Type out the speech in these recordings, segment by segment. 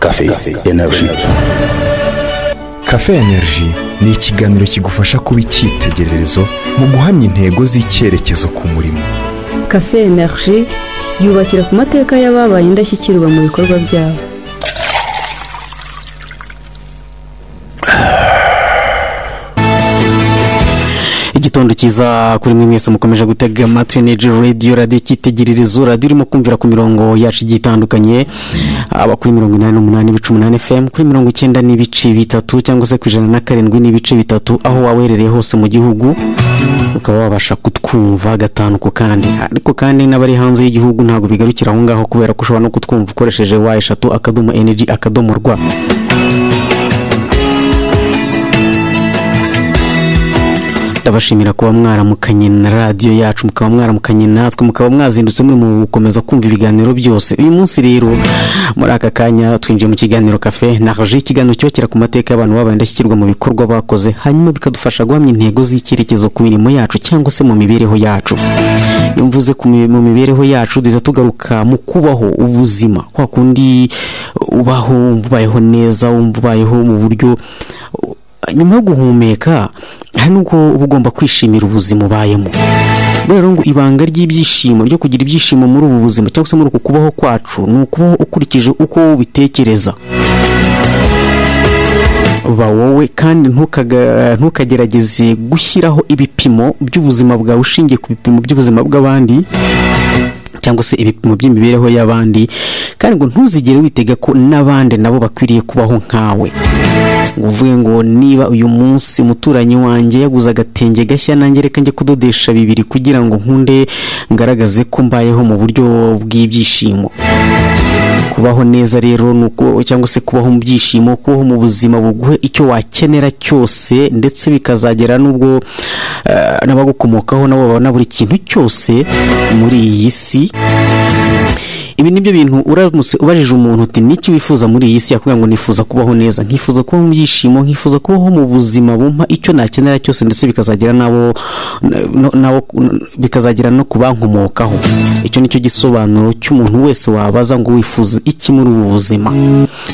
Cafe Energy Cafe Energy ni ikiganiro kigufasha kuba icyitegererezo mu guhamya intego z'icyerekezo ku murimo cafe energy yubakira ku mateka y'ababaye indashyikirwa mu bikorwa byabo igitondo cyiza kuri mwe mwese mukomeje gutega amatwi neji radiyo radiyo icyitegererezo radiyo irimo kumvira ku mirongo yacu igiye itandukanye aba kuri mirongo inani n'umunani ibice umunani fm kuri mirongo icyenda n'ibice bitatu cyangwa se ku ijana na karindwi n'ibice bitatu aho waba uherereye hose mu gihugu ukaba wabasha kutwumva gatanu ku kandi ariko kandi n'abari hanze y'igihugu ntabwo bigarukira aho ngaho kubera ko ushobora no kutwumva ukoresheje wa eshatu akadomo energy akadomo rwa ndabashimira kuba mwaramukanye na radiyo yacu mukaba mwaramukanye natwe mukaba mwazindutse muri mu gukomeza kumva ibiganiro byose uyu munsi rero muri aka kanya twinjiye mu kiganiro kafe naje ikiganiro cyokera ku mateka y'abantu babaye indashyikirwa mu bikorwa bakoze hanyuma bikadufasha guhamya intego z'icyerekezo ku mirimo yacu cyangwa se mu mibereho yacu iyo mvuze ku mi- mu mibereho yacu duza tugaruka mu kubaho ubuzima kwa kundi ubaho wumva ubayeho neza wumva ubayeho mu buryo nyuma yo guhumeka hari n'ubwo uba ugomba kwishimira ubuzima ubayemo rero ngo ibanga ry'ibyishimo ryo kugira ibyishimo muri ubu buzima cyangwa se muri uku kubaho kwacu ni ukubaho ukurikije uko wowe ubitekereza ba wowe kandi ntukaga- ntukagerageze gushyiraho ibipimo by'ubuzima bwawe ushingiye ku bipimo by'ubuzima bw'abandi cyangwa se ibipimo by'imibereho y'abandi kandi ngo ntuzigere witega ko n'abandi nabo bakwiriye kubaho nkawe ngo uvuge ngo niba uyu munsi umuturanyi wanjye yaguze agatenge gashya nanjye reka njye kudodesha bibiri kugira ngo nkunde ngaragaze ko mbayeho mu buryo bw'ibyishimo kubaho neza rero ni uko cyangwa se kubaho mu byishimo kubaho mu buzima buguhe icyo wakenera cyose ndetse bikazagera n'ubwo eh, n'abagukomokaho nabo babona buri kintu cyose muri iyi si ibi ni byo bintu uramutse ubajije umuntu uti niki wifuza muri iyi si yakubwira ngo nifuza kubaho neza nkifuza kubaho mu byishimo nkifuza kubaho mu buzima bumpa icyo nakenera cyose ndetse bikazagera n'abo no- n'abo bikazagera no ku bankomokaho icyo ni cyo gisobanuro cy'umuntu wese wabaza ngo wifuza iki muri ubu buzima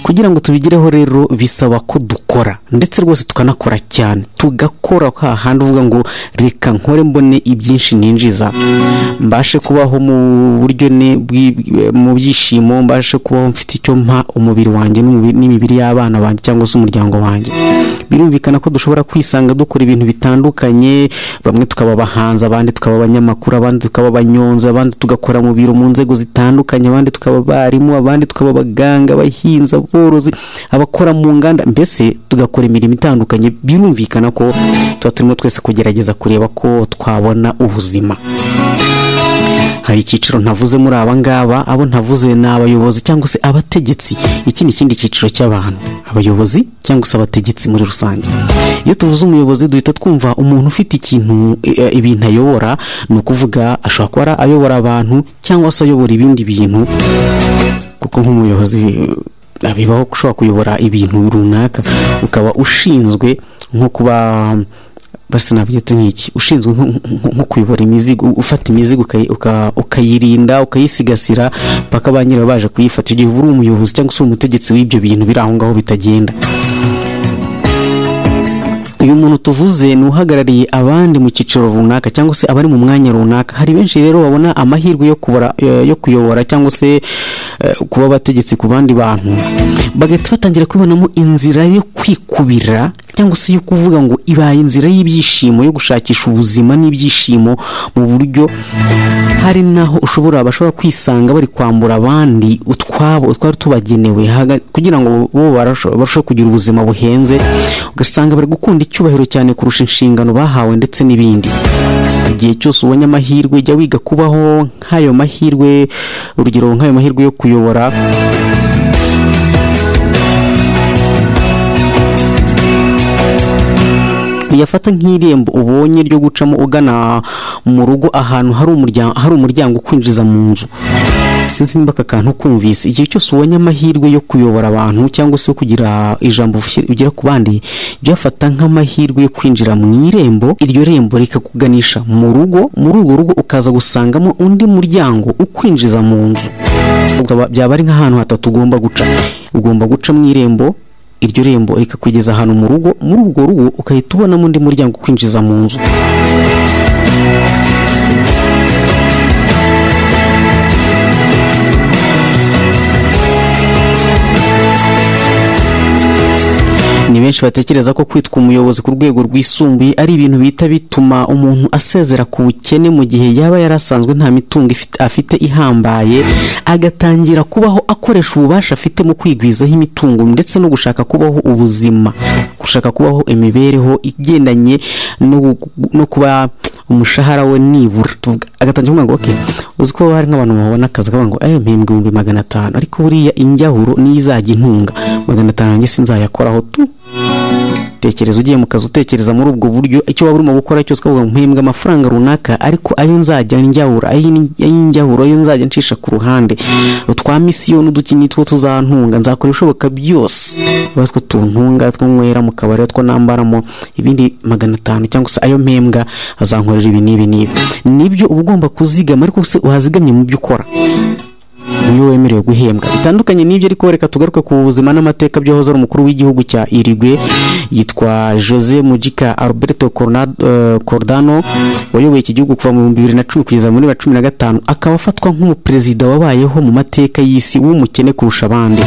kugira ngo tubigereho rero bisaba ko dukora ndetse rwose tukanakora cyane tugakora hahandi uvuga ngo reka nkore mbone ibyinshi ninjiza mbashe kubaho mu buryo ne- bwi- mu byishimo mbashe kubaho mfite icyo mpa umubiri wanjye n'umubi- n'imibiri y'abana banjye cyangwa se umuryango wanjye birumvikana ko dushobora kwisanga dukora ibintu bitandukanye bamwe tukaba abahanzi abandi tukaba abanyamakuru abandi tukaba abanyonzi abandi tugakora mu biro mu nzego zitandukanye abandi tukaba abarimu abandi tukaba abaganga abahinzi aborozi abakora mu nganda mbese tugakora imirimo itandukanye birumvikana ko tuba turimo twese kugerageza kureba ko twabona ubuzima hari icyiciro ntavuze muri aba ngaba abo ntavuze ni abayobozi cyangwa se abategetsi iki ni ikindi cyiciro cy'abantu abayobozi cyangwa se abategetsi muri rusange iyo tuvuze umuyobozi duhita twumva umuntu ufite ikintu eh, ibintu ayobora ni ukuvuga ashobora kuba ari ayobora abantu cyangwa se ayobora ibindi bintu kuko nk'umuyobozi eh, bibaho ko ushobora kuyobora ibintu runaka ukaba ushinzwe nko kuba basi nabyita nk'iki ushinzwe nko- nko- nko kuyobora imizigo u- ufata imizigo ukayi- uka- ukayirinda ukayisigasira mpaka ba nyirayo baje kuyifata igihe uba uri umuyobozi cyangwa se uri umutegetsi w'ibyo bintu biri aho ngaho bitagenda uyu muntu tuvuze ni uhagarariye abandi mu cyiciro runaka cyangwa se abari mu mwanya runaka hari benshi rero babona amahirwe yo kubara eh, yo kuyobora cyangwa se eh, kuba abategetsi ku bandi bantu bagahita batangira kubonamo inzira yo kwikubira cyangwa se yo kuvuga ngo ibaye inzira y'ibyishimo yo gushakisha ubuzima n'ibyishimo mu buryo hari naho ushobora bashobora kwisanga bari kwambura abandi utwabo utwari tubagenewe haga- kugira ngo bo barasho- barusheho kugira ubuzima buhenze ugasanga bari gukunda icyubahiro cyane kurusha inshingano bahawe ndetse n'ibindi igihe cyose ubonye amahirwe jya wiga kubaho nk'ayo mahirwe urugero nk'ayo mahirwe yo kuyobora uyafata nk'irembo ubonye ryo gucamo ugana mu rugo ahantu hari umuryango hari umuryango ukwinjiza mu nzu sinzi niba aka kantu kumvise igihe cyose ubonye amahirwe yo kuyobora abantu cyangwa se yo kugira ijambo ushyi- ugira ku bandi byafata nk'amahirwe yo kwinjira mu irembo iryo rembo rikakuganisha mu rugo muri urwo rugo ukaza gusangamo undi muryango ukwinjiza mu nzu byaba ari nk'ahantu hatatu ugomba guca ugomba guca mu irembo iryo rembo rikakugeza ahantu mu rugo muri urwo rugo ukahita ubonamo undi muryango ukwinjiza mu nzu ni benshi batekereza ko kwitwa umuyobozi ku rwego rwisumbuye ari ibintu bihita bituma umuntu asezera ku bukene mu gihe yaba yari asanzwe nta mitungo ifite- afite ihambaye agatangira kubaho akoresha ububasha afite mu kwigwizaho imitungo ndetse no gushaka kubaho ubuzima gushaka kubaho imibereho igendanye no gu- no kuba umushahara we nibura tuvuga- agatangira kuvuga ngo okay uzi ko hari nk'abantu babona akazi kavuga ngo eh mpembwe ibihumbi magana atanu ariko buriya injyahuro niyo izajya intunga magana atanu yanjye sinzayakoraho tu tekereza ugiye mu kazi utekereza muri ubwo buryo icyo waba urimo gukora cyose ukavuga ngo mpembwe amafaranga runaka ariko ayo nzajya njyahura ay'injyahura ayo nzajya ncisha ku ruhande utwa misiyoni udukini two tuzantunga nzakora ibishoboka byose uba two tuntunga two nywera mu kabari two nambaramo ibindi magana atanu cyangwa se ayo mpembwa azankorera ibi n'ibi n'ibi nibyo uba ugomba kuzigama ariko se wazigamye mu byo ukora niwe wemerewe guhembwa bitandukanye n'ibyo ariko reka tugaruke ku buzima n'amateka byahoze ari umukuru w'igihugu cya irigwe yitwa jose mujika alberto Corna- eh, cordano wayoboye iki gihugu kuva mu bihumbi bibiri na cumi kugeza muri bibiri na cumi na gatanu akaba afatwa nk'umuperezida wabayeho mu mateka y'isi w'umukene kurusha abandi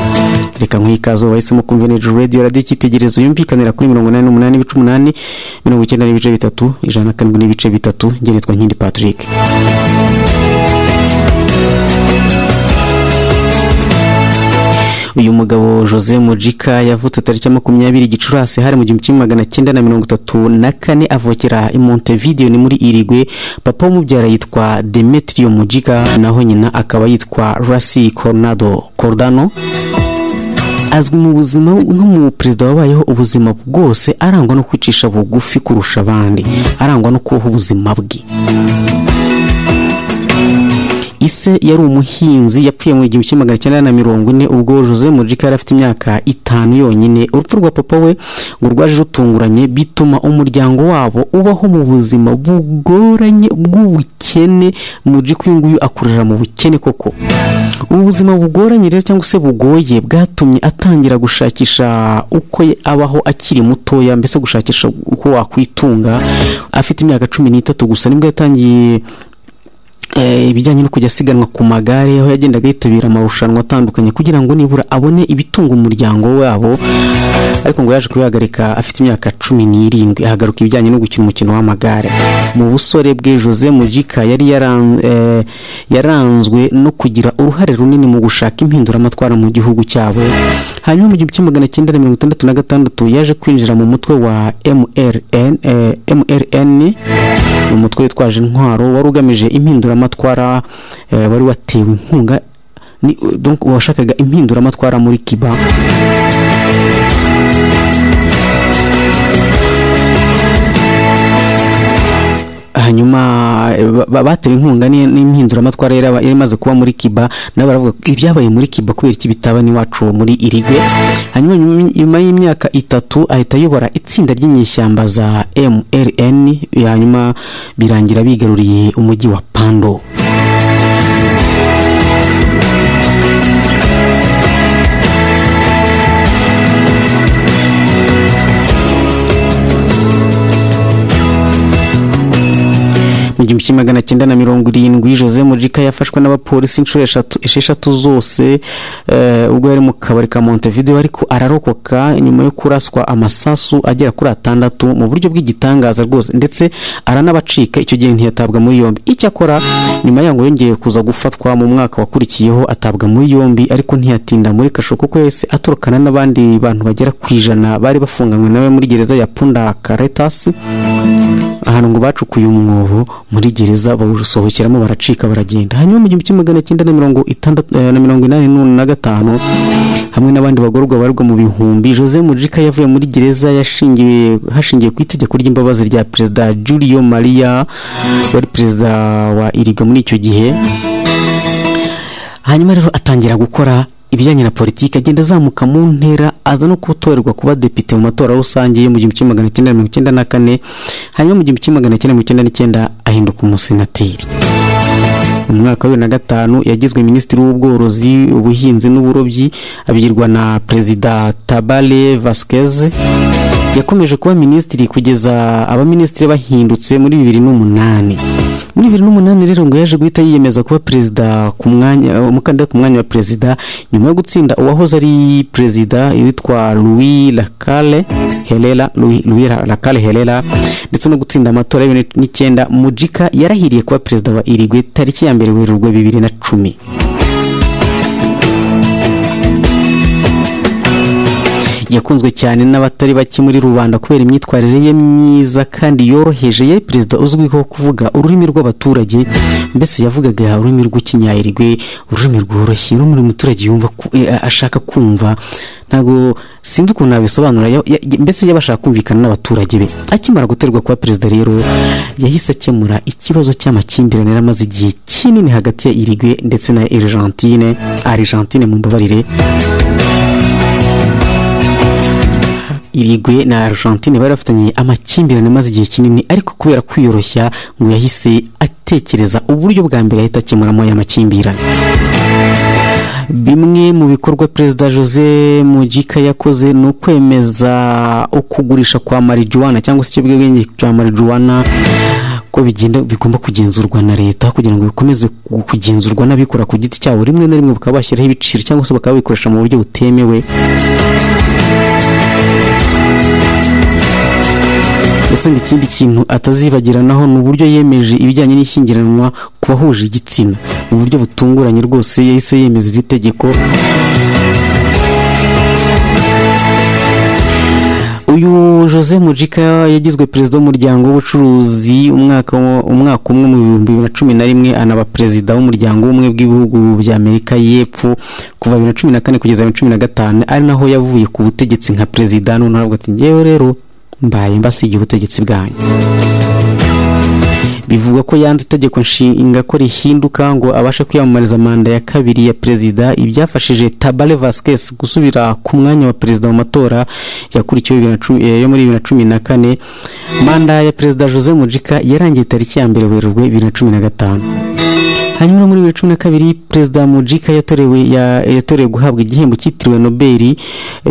reka nk'ikazo bahisemo kumva nejo radio radio icyitegererezo yumvikanira kuri mirongo inani n'umunani ibice umunani mirongo icyenda n'ibice bitatu ijana na karindwi n'ibice bitatu ngeretwa nkindi patrick uyu mugabo jose mujika yavutse tariki ya makumyabiri gicurasi hari mu gihumbi kimwe magana cyenda na mirongo itatu na kane avukira i montevideo ni muri irigwe papa w'umubyara yitwa demetrio mujika naho nyina akaba yitwa rasi coronado cordano azwi mu buzima nk'umuperezida wabayeho ubuzima bwose arangwa no kwicisha bugufi kurusha abandi arangwa no kubaho ubuzima bwe ise yari umuhinzi yapfuye mu gihumbi kimwe magana cyenda na mirongo ine ubwo jose mujika yari afite imyaka itanu yonyine urupfu rwa papa we ngo rwaje rutunguranye bituma umuryango wabo ubaho mu buzima bugoranye bw'ubukene mujika uyu nguyu akurira mu bukene koko ubu buzima bugoranye rero cyangwa se bugoye bwatumye atangira gushakisha uko ye- abaho akiri mutoya mbese gushakisha uko wakwitunga afite imyaka cumi n'itatu gusa nibwo yatangiye eh, ibijyanye no kujya asiganwa ku magare aho yagendaga yitabira amarushanwa atandukanye kugira ngo nibura abone ibitunga umuryango wabo ariko ngo yaje kubihagarika afite imyaka cumi n'irindwi ahagaruka ibijyanye no gukina umukino w'amagare mu busore bwe jose mujika yari yaran- eh, yaranzwe no kugira uruhare runini mu gushaka impinduramatwara mu gihugu cyabo hanyuma mu gihumbi kimwe magana cyenda na mirongo itandatu na gatandatu yaje kwinjira mu mutwe wa mrn eh, mrn ni umutwe witwaje intwaro wari ugamije impinduramatwara eh, wari watewe inkunga ni- donc uwashakaga impinduramatwara muri kiba hanyuma eh, ba- ba- batewe inkunga ni- n'impinduramatwara yari aba- yari imaze kuba muri kiba nabo baravuga ko ibyabaye muri kiba kubera iki bitaba n'iwacu muri irigwe hanyuma nyuma- nyuma y'imyaka itatu ahita ayobora itsinda ry'inyeshyamba za mrn hanyuma birangira bigaruriye umujyi wa pando mu gihumbi kimwe magana cyenda na mirongo irindwi jose mujika yafashwe n'abapolisi inshuro eshatu- esheshatu zose eh, ubwo yari mu kabari ka montevideo ariko ararokoka nyuma yo kuraswa amasasu agera kuri atandatu mu buryo bw'igitangaza rwose ndetse aranabacika icyo gihe ntiyatabwa muri yombi icyakora nyuma yaho ngo yongeye kuza gufatwa mu mwaka wakurikiyeho atabwa muri yombi ariko ntiyatinda muri kasho kuko yahise aturukana n'abandi bantu bagera ku ijana bari bafunganywe nawe muri gereza ya punda karetasi ahantu ngo bacukuye umwobo muri gereza bawusohokeramo baracika baragenda hanyuma mu gihumbi kimwe magana cyenda na mirongo itandatu eh, na mirongo inani n'u- na gatanu hamwe n'abandi bagororwa barirwa mu bihumbi jose mujika yavuye muri gereza yashingiwe hashingiwe ku itegeko ry'imbabazi rya perezida julio maria wari perezida wa iriga muri icyo gihe hanyuma rero atangira gukora ibijyanye na politiki agenda azamuka mu ntera aza no gutorerwa kuba depite mu matora rusange yo mu gihumbi kimwe magana cyenda mirongo icyenda na kane hanyuma mu gihumbi kimwe magana cyenda mirongo icyenda n'icyenda ahinduka umusenateri mu mwaka wa bibiri na gatanu yagizwe minisitiri w'ubworozi ubuhinzi n'uburobyi abigirwa na perezida tabare vasikeze yakomeje kuba minisitiri kugeza abaminisitiri bahindutse muri bibiri n'umunani muri bibiri n'umunani rero ngo yaje guhita yiyemeza kuba perezida ku mwanya umukandida ku mwanya wa perezida nyuma yo gutsinda uwahoze ari perezida witwa louis lacale herera Louis- louis lacale herera ndetse no gutsinda amatora ya bibiri n'icyenda mujika yarahiriye kuba perezida wa irigwe tariki ya mbere werurwe bibiri na cumi yakunzwe cyane n'abatari bake muri rubanda kubera imyitwarire ye myiza kandi yoroheje yari perezida uzwiho kuvuga ururimi rw'abaturage mbese yavugaga ururimi rw'ikinyayirigwe ururimi rworoshye ururimi umuturage yumva ku- eh, ashaka kumva ntabwo sinzi ukuntu nabisobanura ya- ya- mbese yaba ashaka kumvikana n'abaturage be akimara guterwa kuba perezida rero yahise akemura ikibazo cy'amakimbirane yari amaze igihe kinini hagati ya irigwe ndetse na Argentine Argentine mu mbabarire irigwe na argentine bari bafitanye amakimbirane amaze igihe kinini ariko kubera kwiyoroshya ngo yahise atekereza uburyo bwa mbere yahita akemuramo aya makimbirane bimwe mu bikorwa perezida jose mujika yakoze ni ukwemeza ukugurisha kwa marijuwana cyangwa se ikiyobyabwenge cya marijuwana ko bigenda bigomba kugenzurwa na leta kugira ngo bikomeze ku- kugenzurwa n'abikora ku giti cyabo rimwe na rimwe bakaba bashyiraho ibiciro cyangwa se bakaba babikoresha mu buryo butemewe ndetse ngo ikindi kintu atazibagiranaho ni uburyo yemeje ibijyanye n'ishyingiranwa ku bahuje igitsina mu buryo butunguranye rwose yahise yemeza iri tegeko uyu jose mujika yagizwe perezida w'umuryango w'ubucuruzi umwaka wo- umwaka umwe mu bihumbi bibiri na cumi na rimwe anaba perezida w'umuryango w'ubumwe bw'ibihugu bya amerika y'epfo kuva bibiri na cumi na kane kugeza bibiri na cumi na gatanu ari naho yavuye ku butegetsi nka perezida none aravuga ati ngewe rero mbaye mbasigiye ubutegetsi bwanyu bivugwa ko yanze itegeko nshinga ko rihinduka ngo abashe kwiyamamariza manda ya kabiri ya perezida ibyafashije tabare vasquez gusubira ku mwanya wa perezida mu matora yakurikiwe bibiri na cumi- eh, yo muri bibiri na cumi na kane manda ya perezida jose mujika yarangiye tariki ya mbere werurwe bibiri na cumi na gatanu hanyuma muri bibiri cumi na kabiri perezida mujika yatorewe ya- yatorewe guhabwa igihembo cyitiriwe nobeli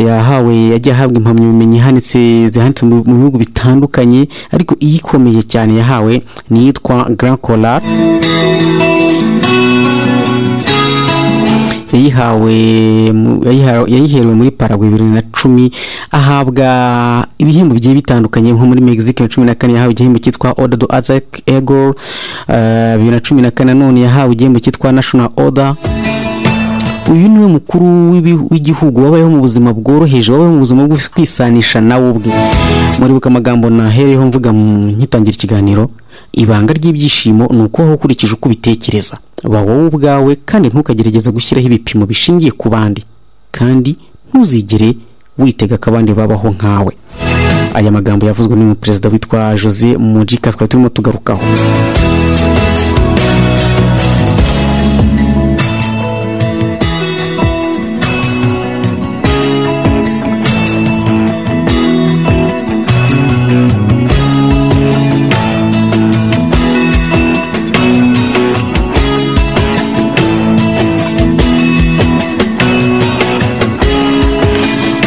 yahawe yagiye ahabwa impamyabumenyi ihanitse zihanitse mu mu bihugu bitandukanye ariko iyikomeye cyane yahawe ni iyitwa grand colar yayihawe mu- yayiha- yayiherewe muri paragwe bibiri na cumi ahabwa ibihembo bigiye bitandukanye nko muri mexique na cumi na kane yahawe igihembo cyitwa order do azak egor eh, bibiri na cumi na kane nanone yahawe igihembo cyitwa national order uyu niwe mukuru w'ibi- w'igihugu wabayeho mu buzima bworoheje wabayeho mu buzima bwo kwisanisha nawe ubwe muribuka amagambo nahereyeho mvuga mu nkitangira ikiganiro ibanga ry'ibyishimo ni ukubaho ukurikije uko ubitekereza ba wowe ubwawe kandi ntukagerageze gushyiraho ibipimo bishingiye ku bandi kandi ntuzigere witega ko abandi babaho nkawe aya magambo yavuzwe n'umu perezida witwa jose mujika twari turimo tugarukaho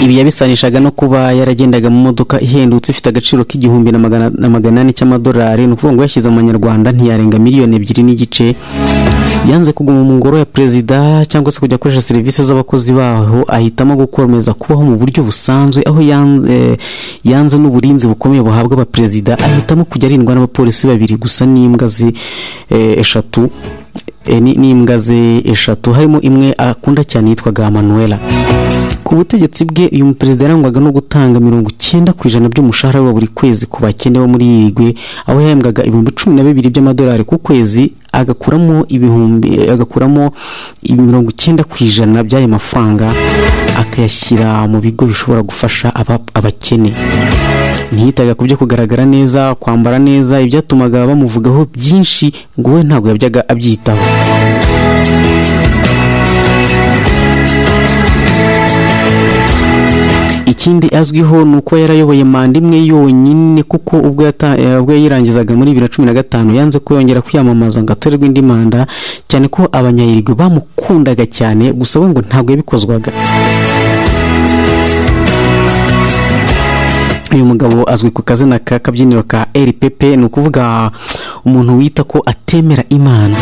ibi yabisanishaga no kuba yaragendaga mu modoka ihendutse ifite agaciro k'igihumbi na magana- na magana ane cy'amadolari ni ukuvuga ngo yashyize amanyarwanda ntiyarenga miliyoni ebyiri n'igice yanze kuguma mu ngoro ya perezida cyangwa se kujya akoresha serivisi z'abakozi baho ahitamo gukomeza kubaho mu buryo busanzwe aho yan- eh, yanze n'uburinzi bukomeye buhabwa abaperezida ahitamo kujya arindwa n'abapolisi babiri gusa n'imbwa ze eh, eshatu eh, ni- n'imbwa ze eshatu harimo imwe akunda cyane yitwaga manuela ku butegetsi bwe uyu muperezida yarangwaga no gutanga mirongo icyenda ku ijana by'umushahara we wa buri kwezi ku bakene bo muri iyi rigwe aho yahembwaga ibihumbi cumi na bibiri by'amadolari ku kwezi agakuramo ibihumbi agakuramo mirongo icyenda ku ijana by'ayo mafaranga akayashyira mu bigo bishobora gufasha aba- abakene ntiyitaga ku byo kugaragara neza kwambara neza ibyatumaga bamuvugaho byinshi ngo we ntabwo yajyaga abyitaho ikindi azwiho ni uko yarayoboye manda imwe yonyine kuko ubwo yata- eh, ubwo yayirangizaga muri bibiri na cumi na gatanu yanze kuyongera kwiyamamaza ngo atorerwe indi manda cyane ko abanyayirigwe bamukundaga cyane gusa we ngo ntabwo yabikozwaga uyu mugabo azwi ku kazina ka kabyiniro ka rpp ni ukuvuga umuntu wita ko atemera imana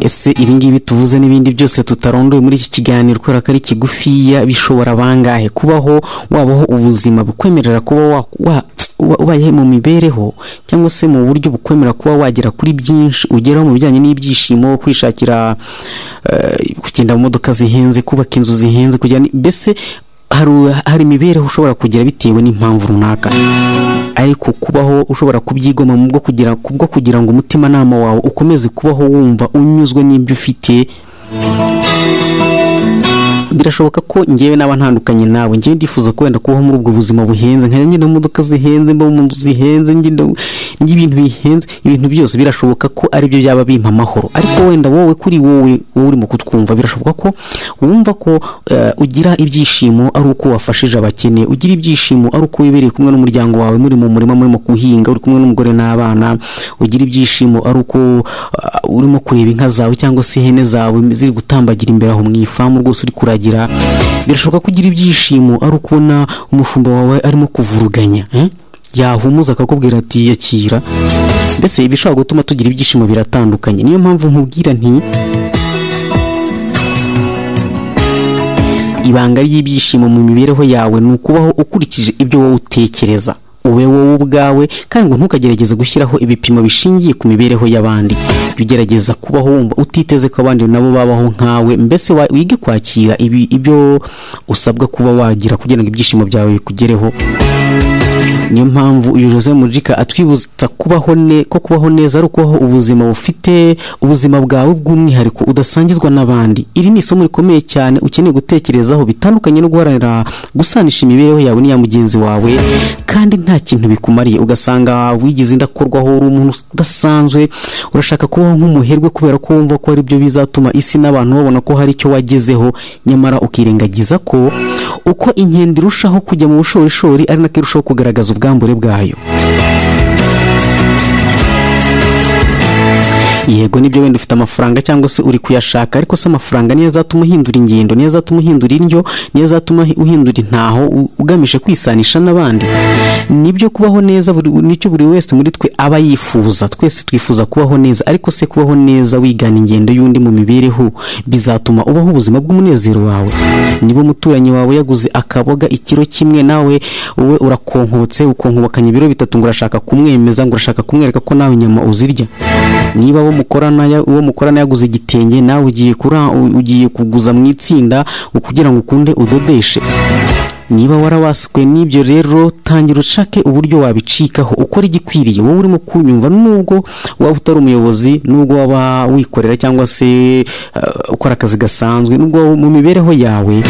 ese ibingibi tuvuze n'ibindi byose tutarondoye muri iki kiganiro kubera ko ari kigufiya bishobora bangahe kubaho wabaho ubuzima bukwemerera kuba wa- wa- wa- ubayeho mu mibereho cyangwa se mu buryo bukwemerera kuba wagera kuri byinshi ugeraho mu bijyanye n'ibyishimo kwishakira eh, kugenda mu modoka zihenze kubaka inzu zihenze kugira ni- mbese hari hari imibereho ushobora kugira bitewe n'impamvu runaka ariko kubaho ushobora kubyigoma mu bwo kugira kubwo kugira ngo umutimanama wawe ukomeze kubaho wumva unyuzwe n'ibyo ufite birashoboka ko ngewe naba ntandukanye nawe ngewe ndifuza ko wenda kubaho muri ubwo buzima buhenze nkajya ngenda mu modoka zihenze mba mu nzu zihenze ngenda njya ibintu bihenze ibintu byose birashoboka ko aribyo byaba bimpa amahoro ariko wenda wowe kuri wowe wowe urimo kutwumva birashoboka ko wumva ko eh, ugira ibyishimo ari uko wafashije abakene ugira ibyishimo ari uko wibereye kumwe n'umuryango wawe muri mu murima murimo guhinga uri kumwe n'umugore n'abana ugira ibyishimo ari uko ah, urimo kureba inka zawe cyangwa se ihene zawe ziri gutambagira imbere aho mu ifamu rwose uri kuragira birashoboka ko ugira ibyishimo ari ukubona umushumba wawe arimo kuvuruganya eh? yahumuza akakubwira ati yakira mbese ibishobora gutuma tugira ibyishimo biratandukanye niyo mpamvu nkubwira nti ibanga ry'ibyishimo mu mibereho yawe ni ukubaho ukurikije ibyo wowe utekereza ube wowe ubwawe kandi ngo ntukagerageze gushyiraho ibipimo bishingiye ku mibereho y'abandi jya ugerageza kubaho wumva utiteze ko abandi nabo babaho nkawe mbese wa- wige kwakira ibi- ibyo usabwa kuba wagira kugira ngo ibyishimo byawe bikugereho niyo mpamvu uyu jose mujika atwibutsa kubaho ne ko kubaho neza ari ukubaho ubuzima bufite ubuzima bwawe bw'umwihariko udasangizwa n'abandi iri ni isomo rikomeye cyane ukeneye gutekerezaho bitandukanye no guharanira gusanisha imibereho yawe n'iya mugenzi wawe kandi nta kintu bikumariye ugasanga wigize indakorwaho uri umuntu udasanzwe urashaka kubaho nk'umuherwe kubera ko wumva ko ari byo bizatuma isi n'abantu babona ko hari icyo wagezeho nyamara ukirengagiza ko uko inkende irushaho kujya mu bushorishori ari nako irushaho kugaragaza ubwambure bwayo yego nibyo wenda ufite amafaranga cyangwa se uri kuyashaka ariko se amafaranga niyo azatuma uhindura ingendo niyo azatuma uhindura indyo niyo azatuma uhindura intaho u- ugamije kwisanisha n'abandi nibyo kubaho neza buri- nicyo buri wese muri twe aba yifuza twese twifuza kubaho neza ariko se kubaho neza wigana ingendo y'undi mu mibereho bizatuma ubaho ubuzima bw'umunezero wawe niba umuturanyi wawe yaguze akaboga ikiro kimwe nawe wowe urakonkotse ukonkobakanya ibiro bitatu ngo urashaka kumwemeza ngo urashaka kumwereka ko nawe inyama uzirya niba uwo mukorana ya- uwo mukorana yaguze igitenge nawe ugiye kura u- ugiye kuguza mu itsinda ngo kugira ngo ukunde udodeshe niba warawaswe n'ibyo rero tangira ushake uburyo wabicikaho ukora igikwiriye wowe urimo kunyumva nubwo waba utari umuyobozi nubwo waba wikorera cyangwa se eh, ukora akazi gasanzwe nubwo waba mu mibereho yawe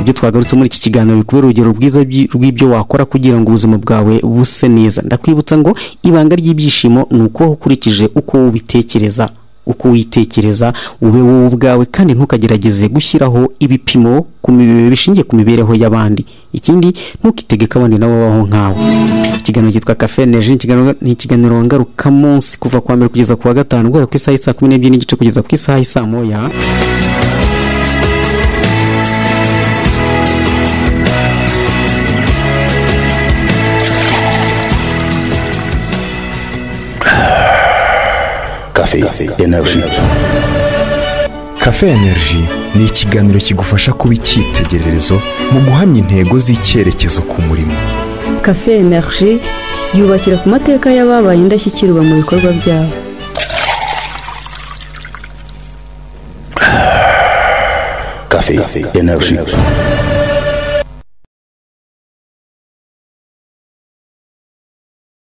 ibyo twagarutse muri iki kiganiro bikubera urugero rwiza byi- rw'ibyo wakora kugira ngo ubuzima bwawe buse neza ndakwibutsa ngo ibanga ry'ibyishimo ni uko ukurikije uko ubitekereza uko witekereza ube wowe ubwawe kandi ntukagerageze gushyiraho ibipimo ku mibe- bishingiye ku mibereho y'abandi ikindi ntukitegeke abandi nabo babaho nkawe ikiganiro cyitwa kafe neji ni ikiganiro ngarukamunsi kuva ku wa mbere kugeza ku wa gatanu guhera ku isaha y'isa kumi n'ebyiri n'igice kugeza ku isaha y'isa moya Café, énergie. Cafe Energy ni ikiganiro kigufasha kuba icyitegererezo mu guhamya intego z'icyerekezo ku murimo. kafe energy yubakira ku mateka y'ababaye indashyikirwa mu bikorwa byabo Café, énergie.